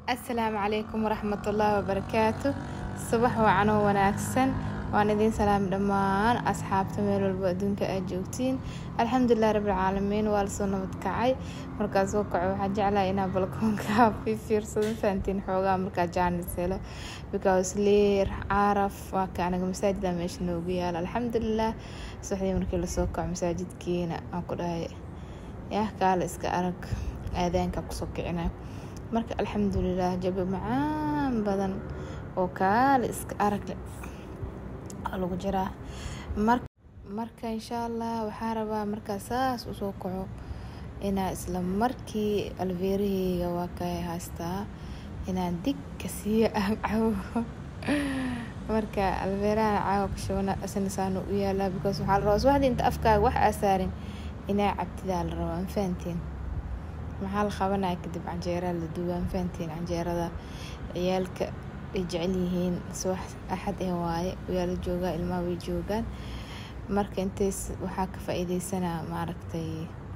asalaamu calaykum waraxmatullaahi wabarakaatu subax wacan oo wanaagsan waan idiin salaam dhammaan asxaabta meel walba adduunka aad joogtiin alxamdulilah rabbilcaalamiin waa lasoo nabad kacay markaa soo kaco waxaa jeclahay inaa balkoonka fiirsado fahantiin xoogaa markaa jaanis helo because leer caraf waa ka anaga masaajida meesha noogu yaala alxamdulilah subaxdii markii lasoo kaco masaajidkiina aan ku dhahay yah kaale iska arag aadaanka kusoo kicina marka alxamdulilah jabi macaan badan oo kaale iska aragle lagu jiraa marka insha allah waxaa rabaa markaa saas usoo kaco inaa isla markii alveeraheyga waa ka haystaa inaan digka siiyo aan cabo marka alveerahan caawa kashabana asna saanu u yaalaa because waxaa la rabaa subaxdii inta afkaaga wax aa saarin inaa cabtidaa la rabaa ma fahantiin maxaa la qabanaya kadib canjeeraa la duubaa ma fahantiin canjeerada ciyaalka ay jecel yihiin subax axad ee waaye waa la joogaa ilmaha way joogaan marka intays waxaa ka faa-iideysanaa maaragtay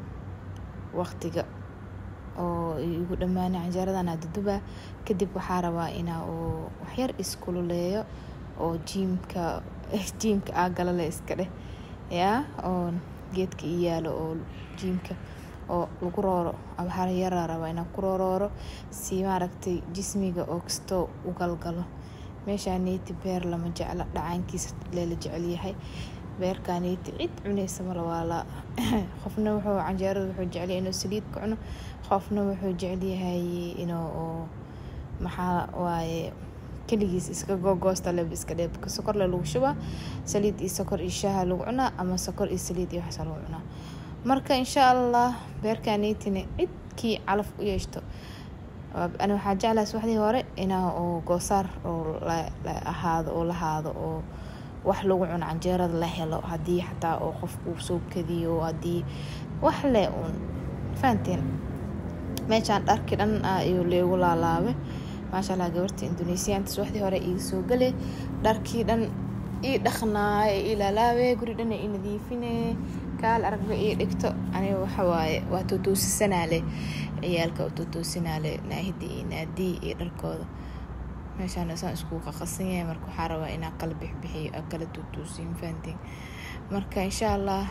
waqtiga oo igu dhammaanay canjeeradan adudubaa kadib waxaa rabaa inaa uu waxyar iskululeeyo oo jiimka jiimka aagalale iska dheh yaa oo geedka ii yaalo oo jiimka oo lagu rooro waxaa yaraa rabaa inaan ku roorooro si maaragtay jismiga oo kastoo u galgalo meeshaa neyti beer lama jecla dhacaankiisa leela jecelyahay beerkaa neyti cid cunaysa mala waa la qofna wuxuu canjeerada wuxuu jecelyahay inuu saliid ka cuno qofna wuxuu jecelyahay inuu maxaa waaye keligiis iska googoosta leb iska dheebka sokorle lagu shubaa saliid iyo sokor iyo shaaha lagu cunaa ama sokor iyo saliid iyo waxaasa lagu cunaa marka insha allah beerkaneytina cidkii calaf u yeeshto ani waxaa jeclaa subaxdii hore inaa oo goosaar oo ahaado oo lahaado oo wax lagu cuno canjeerada la helo haddii xataa oo qofku soo kadiyo haddii wax le uun fahanteen meeshaan dharkii dhan ayuu leegu laalaabay maasha allah gabarta indonesiyaanta subaxdii hore iga soo gale dharkii dhan ii dhaqnaaye ii laalaabe guri dhan ii nadiifine kaal aragba ii dhigto aniga waxawaaye waa tootoosisanaale ciyaalka oo tootoosinaale naahidi iyo naadii iyo dharkooda meeshaan saan iskugu qaqasan yahay marka waxaa rabaa inaa kala bixbixiyo aa kala tootoosiyo fahantiin marka insha allah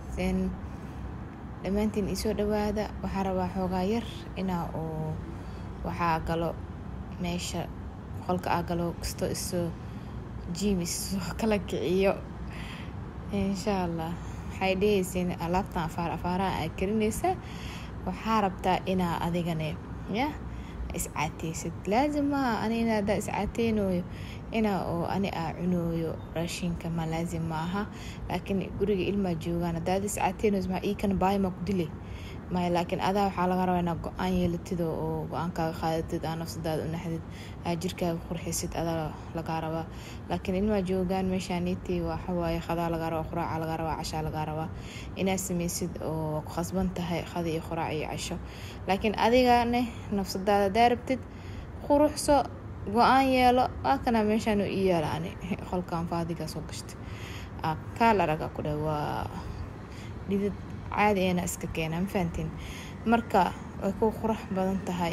dhammaantiin isoo dhawaada waxaa rabaa xoogaa yar inaa oo waxaa galo meesha qolka aa galo kasto isoo jiim isoo kala kiciyo insha allah waxay dhehaysiin alaabtan afaar afaaraha aa karinaysa waxaa rabtaa inaa adigane ya iscaateysid laazim maaha ani ina hadaa iscaateynooyo inaa oo ani aa cunooyo raashinka ma laazim maaha laakiin guriga ilmaa joogaan hadaad iscaateynooys maa iikana baayima ku dile maya laakiin adaa waxaa laga rabaa inaa go-aan yeelatid oo go-aankaaga qaadatid aa nafsadaada u naxdid aa jirkaaga qurxisid adaa lagaa rabaa laakiin ilmaa joogaan meeshaaniti waxawaaye qadaa lagaa rabaa quraaca lagaa rabaa cashaa lagaa rabaa inaad sameysid oo ku khasban tahay qada iyo quraac iyo casho laakiin adigane nafsadaada hadaa rabtid quruxso go-aan yeelo waa kanaa meeshaan ii yaala ani qolkan faadigaa soo gashta kaal araga ku dhah waa dhidid caadi eena iska keenaa ma fahantiin marka way ku qurux badan tahay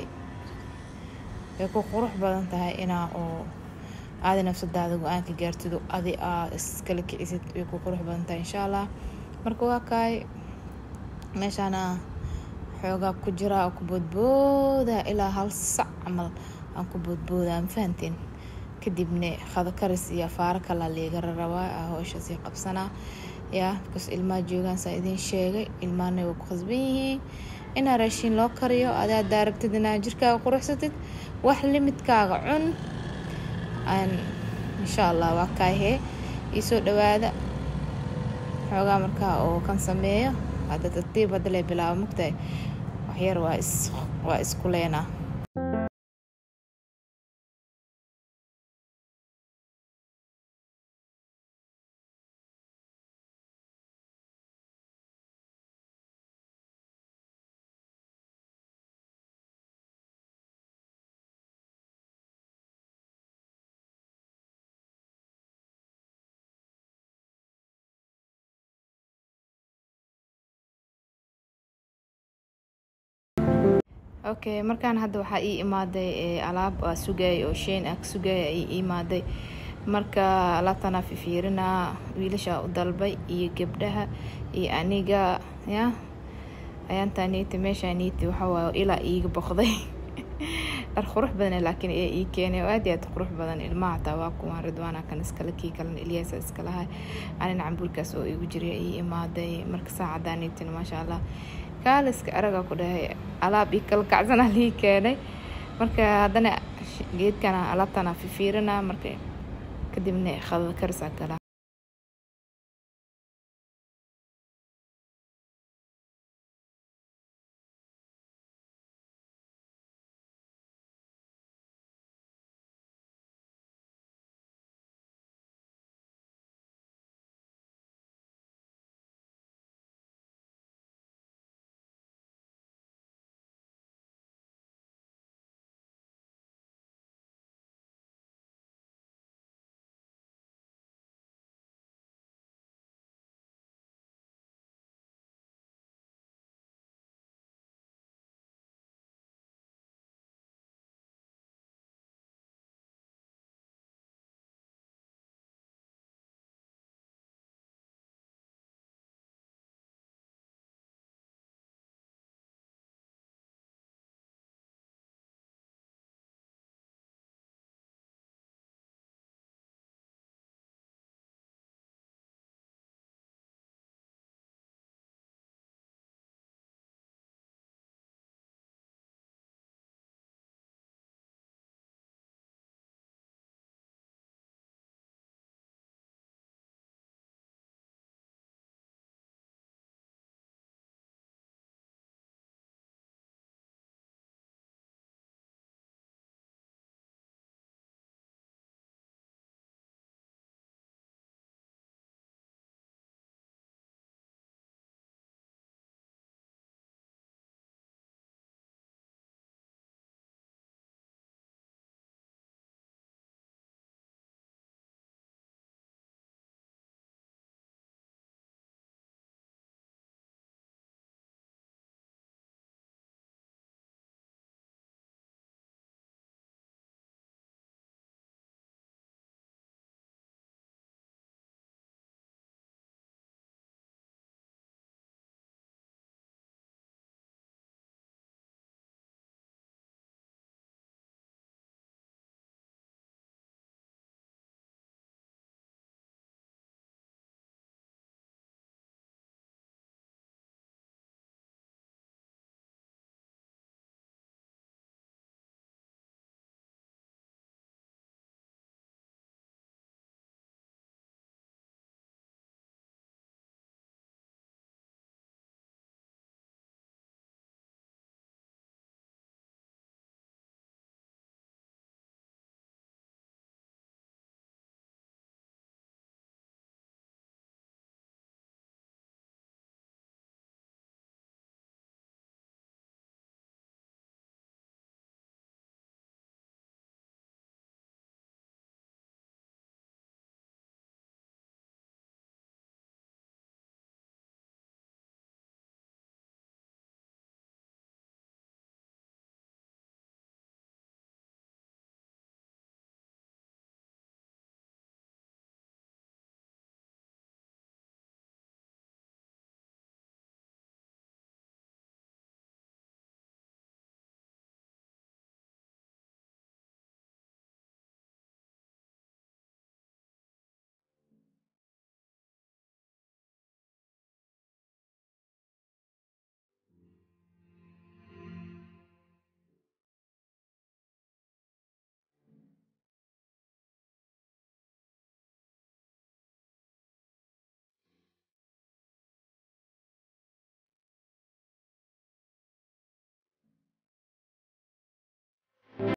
way ku qurux badan tahay inaa oo aadi nafsadaada go-aanka gaartido adi aa iskala kicisid way ku qurux badan tahay insha allah marka waa kaay meeshaana xoogaa ku jiraa oo ku boodbooda ilaa hal sac camal aan ku boodboodaa ma fahantiin kadibna qado karis iyo afaaro kalaa liigara rabaa howshaasii qabsanaa yaa bikaas ilmaha joogaan saa idiin sheegay ilmahana way ku khasban yihiin inaa raashiin loo kariyo adaa daarabtid inaa jirkaaga quruxsatid wax limidkaaga cun insha allah waa kaahee iisoo dhawaada xoogaa markaa oo kan sameeyo hadda tartiib hadda lee bilaabo magtahay waxyar waa is waa isku leenaa okay markaan hadda waxaa ii imaaday alaab aa sugayay oo sheyn ah sugaya ii imaaday marka alaabtanaa fifiirinaa wiilashaa u dalbay iyo gabdhaha iyo aniga ya ayaantaa niiti meeshaa niiti waxawaaye ilaa iiga boqday dhar qurux badan laakiin ee ii keenay oo aad iyo aad qurux badan ilmaha hataa waa kuwaan ridwaana kan iskale kii kalena ilyaasa iskalahay anin cambuurkaas oo igu jiray ii imaaday marka saacadaa niitina maasha allah kaaliska aragaa ku dhahay alaab ii kala kacsanaa lii keenay marka haddana geedkana alaabtana fifiirinaa marka kadibna qadada karisaa galaa